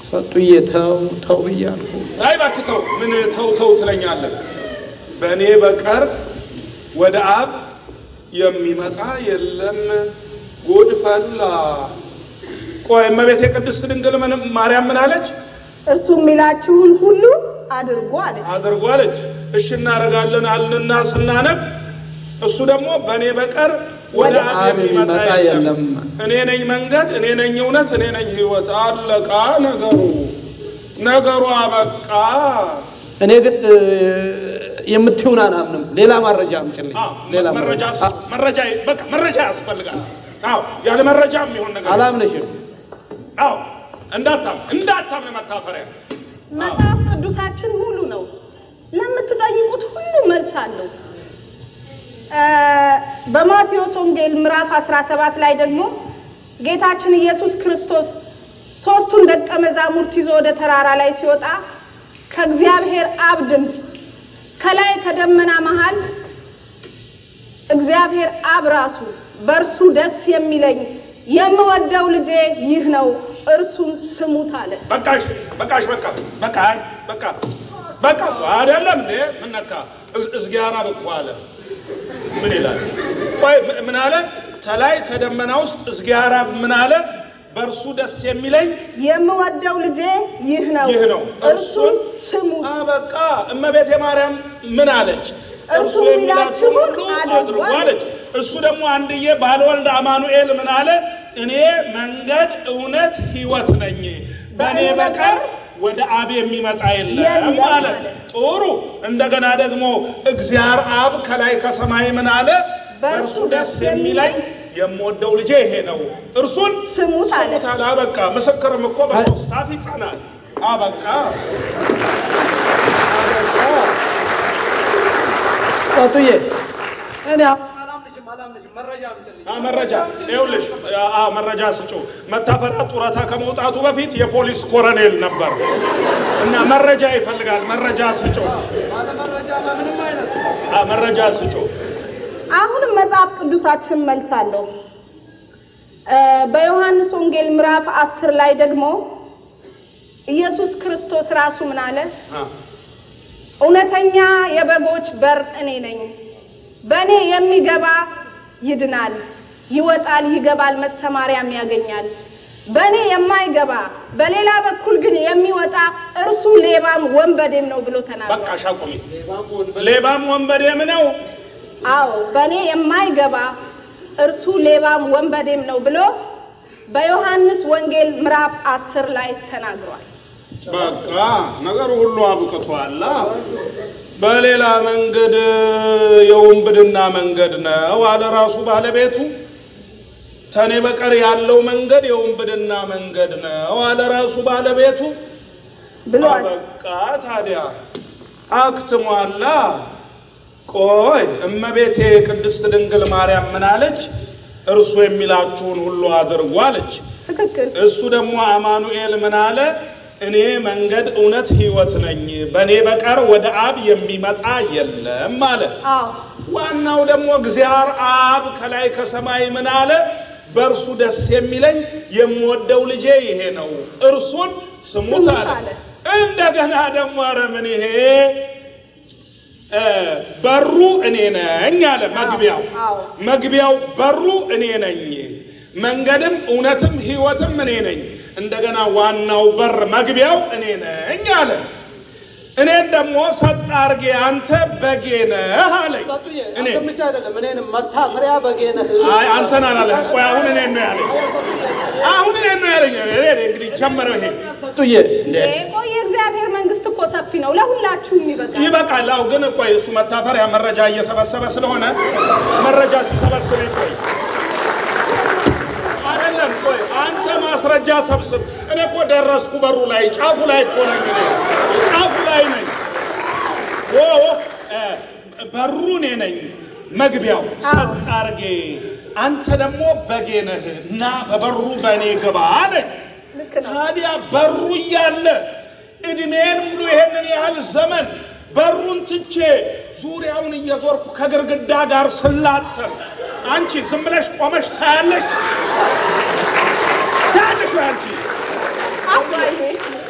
ሰጡዬ ተው ተው ብያለሁ። አይ እባክህ ተው። ምን ተው ተው ትለኛለህ? በእኔ በቀር ወደ አብ የሚመጣ የለም። ጉድ ፈላ። ቆይ እመቤቴ ቅድስት ድንግል ምን- ማርያም ምን አለች? እርሱ የሚላችሁን ሁሉ አድርጉ አለች። አድርጉ አለች። እሺ እናደርጋለን አልንና ስናነብ እሱ ደግሞ በእኔ በቀር ወደ ወደ አብ የሚመጣ የለም። የለም። እኔ ነኝ መንገድ፣ እኔ ነኝ እውነት፣ እኔ ነኝ ሕይወት። አለቃ ነገሩ ነገሩ አበቃ። እኔ ግን እ፣ የምትይውን አላምንም። ሌላ መረጃ አምጪልኝ። አዎ፣ ሌላ መረጃ መረጃ መረጃ በቃ መረጃ ያስፈልጋል። አዎ ያለ መረጃ የሚሆን ነገር አላምንሽም። አዎ እንዳታም እንዳታም መታፈሪያ መጽሐፍ ቅዱሳችን ሙሉ ነው። ለምትጠይቁት ሁሉ መልስ አለው። እ፣ በማቴዎስ ወንጌል ምዕራፍ 17 ላይ ደግሞ ጌታችን ኢየሱስ ክርስቶስ ሶስቱን ደቀ መዛሙርት ይዞ ወደ ተራራ ላይ ሲወጣ ከእግዚአብሔር አብ ድምፅ ከላይ ከደመና መሃል እግዚአብሔር አብ ራሱ በእርሱ ደስ የሚለኝ የምወደው ልጄ ይህ ነው፣ እርሱን ስሙት አለ። በቃሽ በቃሽ በቃ በቃ አይ በቃ በቃ አይደለም እንዴ ምን ነካ እዝ- እዝጊያራ ብቁ አለ ምን ይላል ቆይ ም- ምን አለ ከላይ ከደመና ውስጥ እዝጊያራ ምን አለ በእርሱ ደስ የሚለኝ የምወደው ልጄ ይህ ነው፣ ይህ ነው፣ እርሱን ስሙት። አ በቃ እመቤቴ ማርያም ምን አለች እርሱ የሚላችሁን ሁሉ አድርጉ አድርጉ አለች። አለች እሱ ደግሞ አንድዬ ባልወልድ አማኑኤል ምን አለ እኔ መንገድ እውነት ህይወት ነኝ በእኔ በቀር ወደ አብ የሚመጣ የለም የለም አለ አለ። ጥሩ እንደገና ደግሞ እግዚአብሔር አብ ከላይ ከሰማይ ምን አለ በእርሱ ደስ የሚለኝ የምወደው ልጄ ይሄ ነው እርሱን ስሙት አለ። ስሙት አለ አበቃ ምስክርም እኮ በሶስት አፍ ይጸናል አበቃ ሰጡዬ እኔ አላምንሽም አላምንሽም። መረጃ አምጪልኝ። አ መረጃ ይኸውልሽ፣ አ መረጃ ስጩ። መታፈሪያ ጡረታ ከመውጣቱ በፊት የፖሊስ ኮሎኔል ነበር እና መረጃ ይፈልጋል። መረጃ ስጩ። ባለ መረጃ ምንም አይነት አ መረጃ ስጩ። አሁንም መጽሐፍ ቅዱሳችን መልስ አለው። እ፣ በዮሐንስ ወንጌል ምዕራፍ አስር ላይ ደግሞ ኢየሱስ ክርስቶስ ራሱ ምን አለ? አ እውነተኛ የበጎች በር እኔ ነኝ። በእኔ የሚገባ ይድናል፣ ይወጣል፣ ይገባል፣ መሰማሪያም ያገኛል። በእኔ የማይገባ በሌላ በኩል ግን የሚወጣ እርሱ ሌባም ወንበዴም ነው ብሎ በቃ ተናግሯል። ሻቁሚ። ሌባም ወንበዴም ነው። አዎ በእኔ የማይገባ እርሱ ሌባም ወንበዴም ነው ብሎ በዮሐንስ ወንጌል ምዕራፍ አስር ላይ ተናግሯል። በቃ ነገሩ ሁሉ አብቅቷል። በሌላ መንገድ የውንብድና መንገድ ነው አለ ራሱ ባለቤቱ። ከኔ በቀር ያለው መንገድ የውንብድና መንገድ ነው አለ ራሱ ባለቤቱ። ብሏል። በቃ ታዲያ አክትሟላ። ቆይ እመቤቴ ቅድስት ድንግል ማርያም ምን አለች? እርሱ የሚላችሁን ሁሉ አድርጉ አለች። ትክክል። እሱ ደግሞ አማኑኤል ምን አለ? እኔ መንገድ፣ እውነት፣ ሕይወት ነኝ፣ በእኔ በቀር ወደ አብ የሚመጣ የለም አለ። አዎ ዋናው ደግሞ እግዚአብሔር አብ ከላይ ከሰማይ ምን አለ? በእርሱ ደስ የሚለኝ የምወደው ልጄ ይሄ ነው፣ እርሱን ስሙት ስሙት አለ። አለ። እንደገና ደግሞ ኧረ ምን ይሄ እ በሩ እኔ ነኝ አለ። መግቢያው አዎ። መግቢያው በሩ እኔ ነኝ፣ መንገድም እውነትም ሕይወትም እኔ ነኝ። እንደገና ዋናው በር መግቢያው እኔ ነኝ አለ። እኔን ደግሞ ሰጥ አርጌ አንተ በጌ ነህ አለኝ። ሰጡዬ እኔ አንተም ብቻ አይደለም እኔንም መታፈሪያ በጌ ነህ። አይ አንተን አላለህም። ቆይ አሁን እኔን ነው ያለኝ። አሁን እኔን ነው ያለኝ። እኔ እንግዲህ ጀመረው ይሄ ሰጡዬ እንዴ ቆይ የእግዚአብሔር መንግስት እኮ ሰፊ ነው፣ ለሁላችሁም ይበቃል። ይበቃል። አዎ ግን ቆይ እሱ መታፈሪያ መረጃ እየሰበሰበ ስለሆነ መረጃ ሲሰበስብ ይቆይ አይደለም። ቆይ አንተ ማስረጃ ሰብስብ። እኔ እኮ ደረስኩ በሩ ላይ ጫፉ ላይ እኮ ነኝ። እኔ ጫፉ ላይ ነኝ። ኦ እ፣ በሩ እኔ ነኝ፣ መግቢያው ሰጥ አርጌ አንተ ደግሞ በጌ ነህ እና በበሩ በእኔ ግባ አለኝ። ልክ ነው። ታዲያ በሩ እያለ እድሜን ሙሉ ይሄንን ያህል ዘመን በሩን ትቼ ዙሪያውን እየዞርኩ ከግርግዳ ጋር ስላተም አንቺ ዝም ብለሽ ቆመሽ ታያለሽ ታያለሽ ወይ አንቺ አባዬ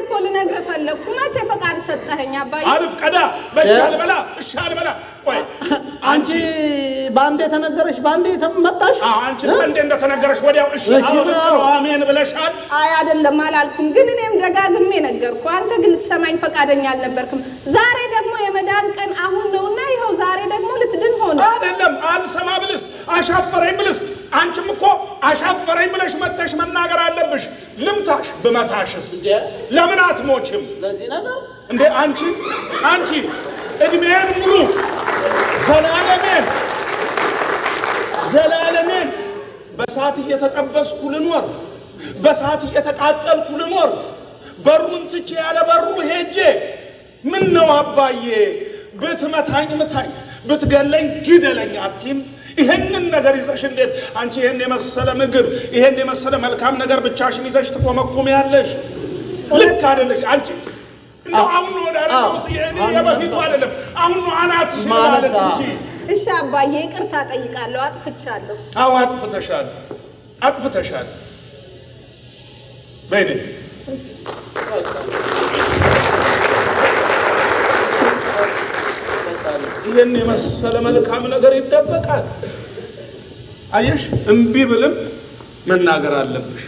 እኮ ልነግርህ ፈለግኩ። መቼ ፈቃድ ሰጠኸኝ አባዬ? አልፍ ቀዳ በእጅ አልበላ እሺ አልበላ ቆይ አንቺ በአንዴ ተነገረሽ በአንዴ መጣሽ? አዎ አንቺ እንዴ እንደተነገረሽ ወዲያው እሺ እሺ አሁን ብለው። አሜን ብለሻል አይ አይደለም አላልኩም፣ ግን እኔም ደጋግሜ ነገርኩ። አንተ ግን ልትሰማኝ ፈቃደኛ አልነበርክም። ዛሬ ደግሞ የመዳን ቀን አሁን ነውና ይኸው ዛሬ ደግሞ ልትድን ሆነ። አይደለም አልሰማ ብልስ አሻፈረኝ ብልስ አንቺም እኮ አሻፈረኝ ብለሽ መተሽ መናገር አለብሽ ልምታሽ ብመታሽስ እንዴ ለምን አትሞችም ለዚህ ነገር እንዴ አንቺ አንቺ እድሜን ሙሉ ዘላለሜን ዘላለሜን በሳት እየተጠበስኩ ልኖር፣ በሳት እየተቃጠልኩ ልኖር፣ በሩን ትቼ ያለ በሩ ሄጄ ምን ነው አባዬ ብትመታኝ ምታኝ፣ ብትገለኝ ግደለኝ አትይም? ይህንን ነገር ይዘሽ እንዴት አንቺ ይህን የመሰለ ምግብ ይህን የመሰለ መልካም ነገር ብቻሽን ይዘሽ ትቆመቁሚያለሽ? ልክ አይደለሽ አንቺ እንደው አሁን ነው ወደ አረጋው ሲሄድ የበፊቱ አይደለም። አሁን ነው አናትሽ ማለት ማለት እንጂ እሺ አባዬ ይቅርታ ጠይቃለሁ፣ አጥፍቻለሁ። አዎ አጥፍተሻል፣ አጥፍተሻል። በይ ነይ። ይህን የመሰለ መልካም ነገር ይደበቃል። አየሽ፣ እምቢ ብልም መናገር አለብሽ።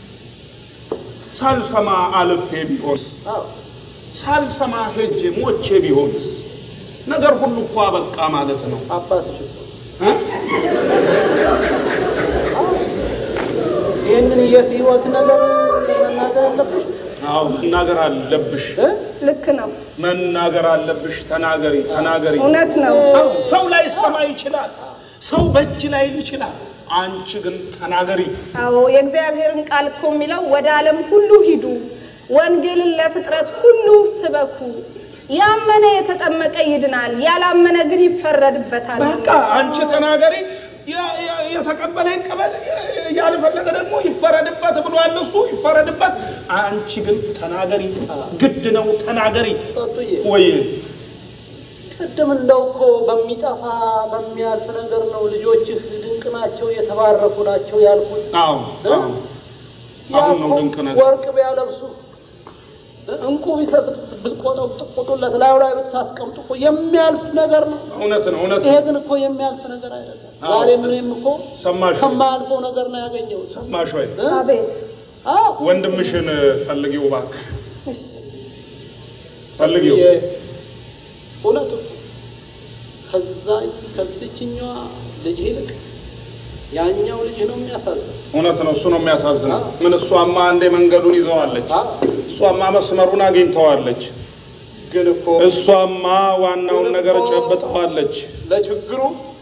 ሳልሰማ አልፌ ቢሆን አዎ ሳልሰማ ሄጄ ሞቼ ቢሆንስ ነገር ሁሉ እኮ አበቃ ማለት ነው አባትሽ እኮ እ? ይህንን የህይወት ነገር መናገር አለብሽ አዎ መናገር አለብሽ፣ እ? ልክ ነው፣ መናገር አለብሽ። ተናገሪ፣ ተናገሪ። እውነት ነው። አዎ፣ ሰው ላይ ሰማ ይችላል፣ ሰው በእጅ ላይ ይችላል። አንቺ ግን ተናገሪ። አዎ የእግዚአብሔርን ቃል እኮ የሚለው ወደ ዓለም ሁሉ ሂዱ፣ ወንጌልን ለፍጥረት ሁሉ ስበኩ። ያመነ የተጠመቀ ይድናል፣ ያላመነ ግን ይፈረድበታል። በቃ አንቺ ተናገሪ። ያ- ያ- የተቀበለ ይቀበል፣ ያልፈለገ ደግሞ ይፈረድበት ብሏል እሱ ይፈረድበት። አንቺ ግን ተናገሪ፣ ግድ ነው ተናገሪ። ሰጡዬ ወይ ቅድም እንደው እኮ በሚጠፋ በሚያልፍ ነገር ነው ልጆችህ ድንቅ ናቸው የተባረኩ ናቸው ያልኩት አዎ እ? አዎ ያ አሁን ነው እኮ ድንቅ ነገር። ወርቅ ቢያለብሱ እንቁ ቢሰጡት ብትቆጡለት ላዩ ላይ ብታስቀምጡ እኮ የሚያልፍ ነገር ነው። እውነት ነው እውነት ይሄ ነው። ግን እኮ የሚያልፍ ነገር አይደለም። አዎ። ዛሬ ምንም እኮ ሰማሽ ወይ? ከማያልፈው ነገር ነው ያገኘሁት። ሰማሽ ወይ? እ? አቤት አዎ ወንድምሽን ፈልጊው እባክሽ፣ እሺ፣ ፈልጊው። የ- እውነት እኮ ከዛ ከዚችኛዋ ልጅ ይልቅ ያኛው ልጅ ነው የሚያሳዝን። እውነት ነው እሱ ነው የሚያሳዝነው። አዎ። ምን እሷማ አንዴ መንገዱን ይዘዋለች፣ አዎ እሷማ መስመሩን አግኝተዋለች፣ ግን እኮ እሷማ ዋናውን ነገር ጨብጠዋለች። ለችግሩ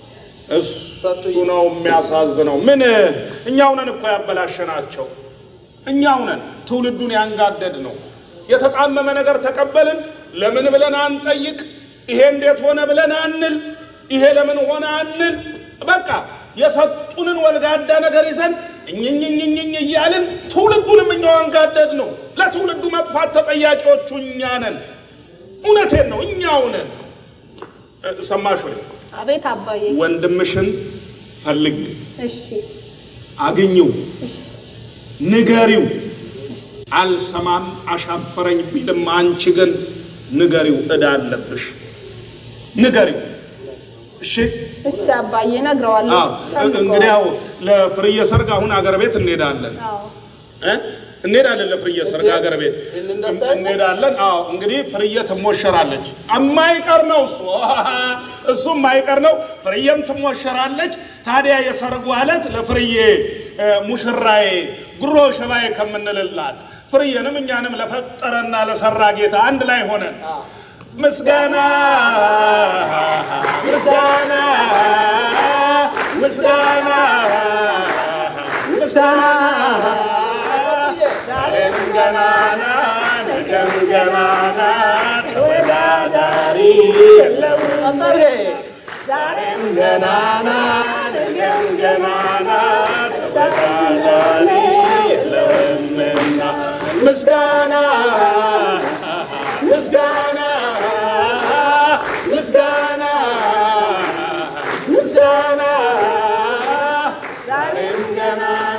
እሱ ነው የሚያሳዝነው። ምን እኛው ነን እኮ ያበላሸናቸው፣ እኛው ነን ትውልዱን ያንጋደድ ነው። የተጣመመ ነገር ተቀበልን ለምን ብለን አንጠይቅ። ይሄ እንዴት ሆነ ብለን አንል። ይሄ ለምን ሆነ አንል። በቃ የሰጡንን ወልጋዳ ነገር ይዘን እኝኝኝኝኝ እያልን ትውልዱንም እኛው አንጋደድ ነው። ለትውልዱ መጥፋት ተጠያቂዎቹ እኛ ነን። እውነቴን ነው፣ እኛው ነን። እ፣ ሰማሽ ወይ? አቤት አባዬ። ወንድምሽን ፈልግ፣ እሺ፣ አግኝው፣ እሺ፣ ንገሪው። አልሰማም አሻፈረኝ ቢልም አንቺ ግን ንገሪው፣ ዕዳ አለብሽ። ንገሪው። እሺ። እሺ አባዬ እነግረዋለሁ። አዎ፣ እንግዲያው ለፍርዬ ሰርግ አሁን አገር ቤት እንሄዳለን አዎ እ እንሄዳለን ለፍርዬ ሰርግ አገር ቤት ይህንን ደስታ እንሄዳለን። አዎ እንግዲህ ፍርዬ ትሞሸራለች። የማይቀር ነው እሱ እሱ የማይቀር ነው። ፍርዬም ትሞሸራለች። ታዲያ የሰርጉ ዕለት ለፍርዬ እ፣ ሙሽራዬ ጉሮ ሸባዬ ከምንልላት ፍርዬንም እኛንም ለፈጠረና ለሰራ ጌታ አንድ ላይ ሆነን አዎ ምስጋና ምስጋና ምስጋና ምስጋና ዛሬም ገናና ነገም ገናና ተወዳዳሪ የለውም። አንታሬ ዛሬም ገናና ነገም ገናና ተወዳዳሪ የለውምና ምስጋና ምስጋና ምስጋና ምስጋና ዛሬም ገናና